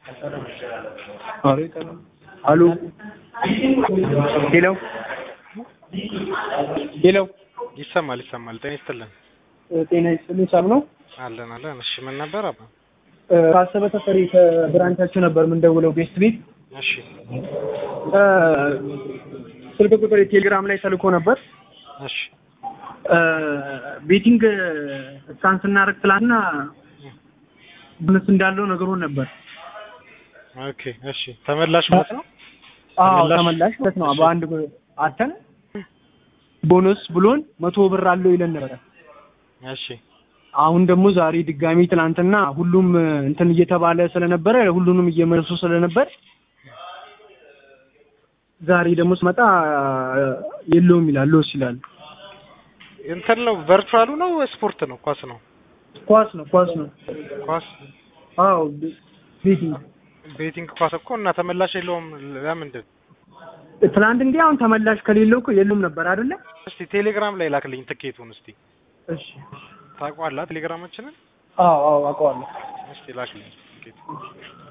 አሉ ሄሎ ሄሎ ይሰማል ይሰማል። ጤና ይስጥልን። ጤና ይስጥልኝ። ሰላም ነው? አለን አለን። እሺ ምን ነበር አባ? ካሰበ ተፈሪ ከብራንቻችሁ ነበር የምንደውለው ቤስት ቤት። እሺ ስልክ ቁጥር ቴሌግራም ላይ ተልኮ ነበር። እሺ ቤቲንግ እስካን ስናደርግ ትላንትና ቦነስ እንዳለው ነግሮን ነበር። ኦኬ እሺ ተመላሽ ማለት ነው። አዎ ተመላሽ? ተመላሽ ማለት ነው። በአንድ አተን ቦነስ ብሎን መቶ ብር አለው ይለን ነበረ። እሺ አሁን ደግሞ ዛሬ ድጋሚ ትናንትና ሁሉም እንትን እየተባለ ስለነበረ ሁሉንም እየመለሱ ስለነበር ዛሬ ደግሞ ስመጣ የለውም ይላል ሎስ ይላል። እንትን ነው ቨርቹዋሉ ነው ስፖርት ነው ኳስ ነው ኳስ ነው ኳስ ነው። ኳስ አዎ ቤቲንግ ቤቲንግ ኳስ እኮ እና ተመላሽ የለውም ለምንድን ትናንት እንዲህ አሁን ተመላሽ ከሌለው እኮ የለውም ነበር አይደለ? እስቲ ቴሌግራም ላይ ላክልኝ ትኬቱን እስቲ እሺ ታውቀዋለህ ቴሌግራማችንን አዎ አዎ አውቀዋለሁ። እስቲ ላክልኝ ትኬቱን